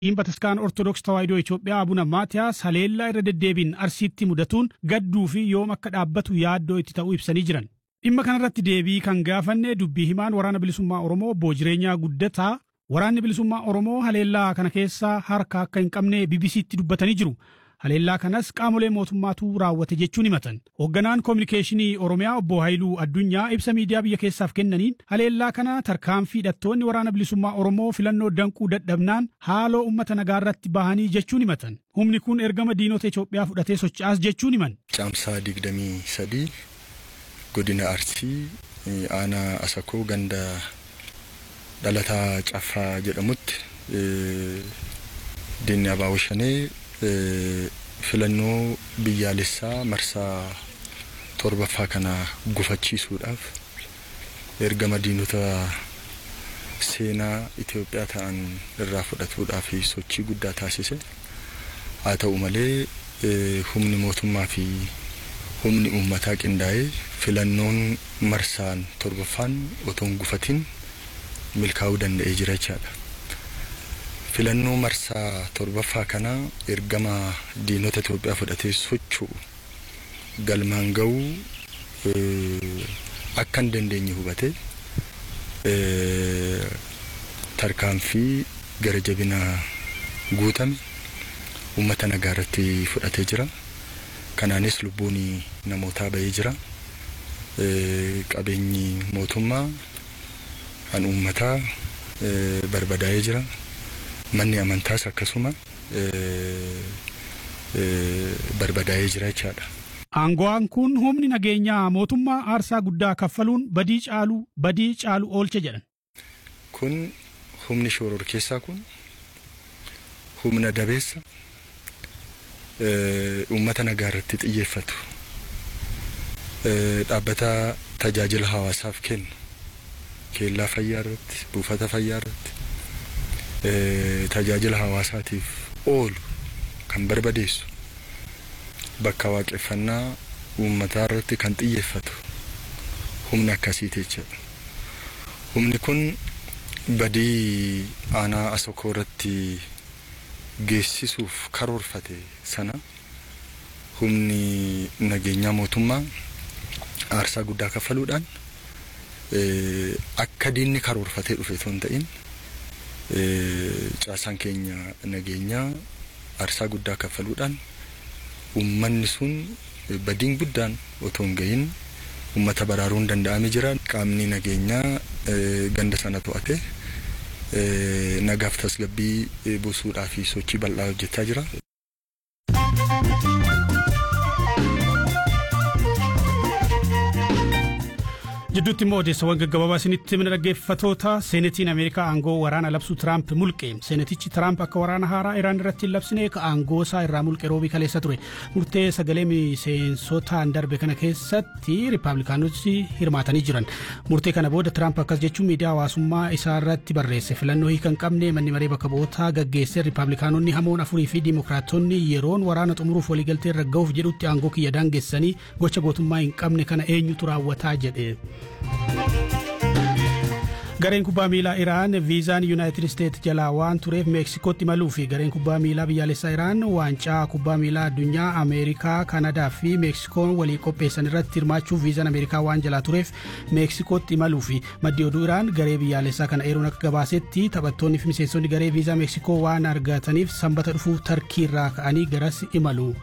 Bataskaan Ortodoks Tawaahidoo Itoophiyaa Abuna Maatiyaas haleellaa irra deddeebiin arsiitti mudatuun gadduu fi yoom akka dhaabbatu yaaddoo itti ta'uu ibsanii jiran. Dhimma kanarratti deebii kan gaafanne dubbii himaan waraana bilisummaa Oromoo obbo Jireenyaa Guddataa waraanni bilisummaa Oromoo haleellaa kana keessa harka akka hin qabne BBC'tti dubbatanii jiru. Haleellaa kanas qaamolee mootummaatu raawwate jechuun himatan. Hoogganaan koominikeeshinii Oromiyaa obbo Haayiluu Addunyaa ibsa miidiyaa biyya keessaaf kennaniin haleellaa kana tarkaanfii hidhattoonni waraana bilisummaa Oromoo filannoo danquu dadhabnaan haaloo uummata nagaa irratti bahanii jechuun himatan. Humni kun ergama diinota Itoophiyaa fudhatee socho'as jechuun himan. Caamsaa digdamii sadii godina Arsii aanaa Asakoo ganda dhalataa Caffaa jedhamutti diinni Abaaboo Shanee filannoo biyyaalessaa marsaa torbaffaa kana gufachiisuudhaaf ergama diinota seenaa Itoophiyaa ta'an irraa fudhatuudhaaf sochii guddaa taasise. Haa ta'u malee humni mootummaa fi humni uummataa qindaa'ee filannoon marsaan torbaffaan otoo hin gufatin milkaa'uu danda'ee jira jechaadha. filannoo marsaa torbaffaa kana ergama diinota Itoophiyaa fudhatee socho'u galmaan ga'uu akka hin dandeenye hubate tarkaanfii gara jabina guutame uummata nagaa irratti fudhatee jira. Kanaanis lubbuun namootaa bahee jira. Qabeenyi mootummaa kan uummataa barbadaa'ee jira. manni amantaas akkasuma barbadaa'ee jira jechaadha. Aango'aan kun humni nageenyaa mootummaa aarsaa guddaa kaffaluun badii caalu badii caalu oolche jedhan. Kun humni shoror keessaa kun humna dabeessa uummata nagaa irratti xiyyeeffatu dhaabbata tajaajila hawaasaaf kennu keellaa fayyaa irratti buufata fayyaa irratti tajaajila hawaasaatiif oolu kan barbadeessu bakka waaqeffannaa uummataa irratti kan xiyyeeffatu humna akkasiiti jechuudha. Humni kun badii aanaa asokoo irratti geessisuuf karoorfate sana humni nageenyaa mootummaa aarsaa guddaa kaffaluudhaan akka diinni karoorfatee dhufe osoo hin ta'in caasaan keenya nageenyaa aarsaa guddaa kaffaluudhaan uummanni sun badiin guddaan otoo hin gahin uummata baraaruun danda'ame jira. Qaamni nageenyaa ganda sana to'ate nagaaf tasgabbii buusuudhaa fi sochii bal'aa hojjechaa jira. Jidduutti immoo odeessawwan gaggabaabaa isinitti himna dhaggeeffatoota seenetiin Ameerikaa aangoo waraana labsuu Tiraamp mulqe. Seenetichi Tiraamp akka waraana haaraa Iraan irratti hin labsine aangoo isaa irraa mulqe roobii kaleessa ture. Murtee sagalee miseensotaan darbe kana keessatti Riippaabilikaanonni hirmaatanii jiran. Murtee kana booda Tiraamp akkas jechuun miidiyaa hawaasummaa isaa irratti barreesse. Filannoo hiika hin qabne manni maree bakka bu'ootaa gaggeesse Riippaabilikaanonni hamoon afurii fi Dimookiraatonni yeroon waraana xumuruuf waliigaltee irra ga'uuf jedhutti aangoo kiyya daangessanii gocha gootummaa hin qabne kana eenyutu raawwataa jedhe. Gareen kubbaa miilaa Iraan viizaan Yuunaayitid Isteet jalaa waan tureef Meeksikootti imaluu fi gareen kubbaa miilaa biyyaalessaa Iraan waancaa kubbaa miilaa addunyaa Ameerikaa, Kanadaa fi Meeksikoon walii qopheessan irratti hirmaachuuf viizaan Ameerikaa waan jalaa tureef Meeksikootti imaluu fi maddi oduu Iraan garee biyyaalessaa kana eeruun akka gabaasetti taphattoonni fi miseensonni garee viizaa Meeksikoo waan argataniif sanbata dhufu tarkii irraa ka'anii garas imalu.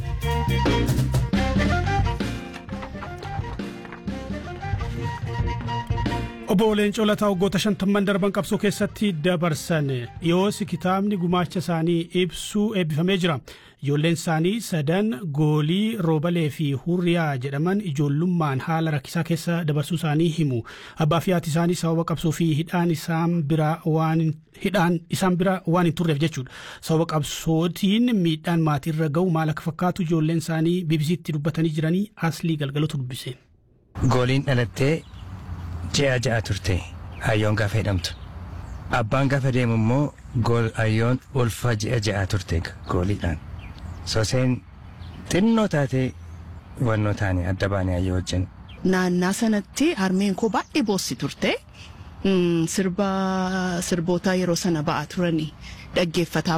Obbo Leencoo Lataa waggoota shantamman darban qabsoo keessatti dabarsan dhiyoos kitaabni gumaacha isaanii ibsuu eebbifamee jira. Ijoolleen isaanii sadan goolii roobalee fi hurriyaa jedhaman ijoollummaan haala rakkisaa keessa dabarsuu isaanii himu. Abbaa fi haati isaanii sababa qabsoo fi hidhaan isaan bira waan hidhaan isaan bira waan hin turreef jechuudha. Sababa qabsootiin miidhaan maatiirra ga'u maal akka fakkaatu ijoolleen isaanii BBC'tti dubbatanii jiranii aslii galgalotu dubbise. Gooliin dhalattee ji'a ja'a turte hayyoon gaafa hidhamtu. Abbaan gaafa deemu immoo gool hayyoon ulfa ji'a ja'a turte gooliidhaan. Soseen xinnoo taatee hubannoo taane adda baane hayyoo wajjin. Naannaa sanatti harmeen koo baay'ee boossi turte. Sirba sirboota yeroo sana ba'aa turanii dhaggeeffataa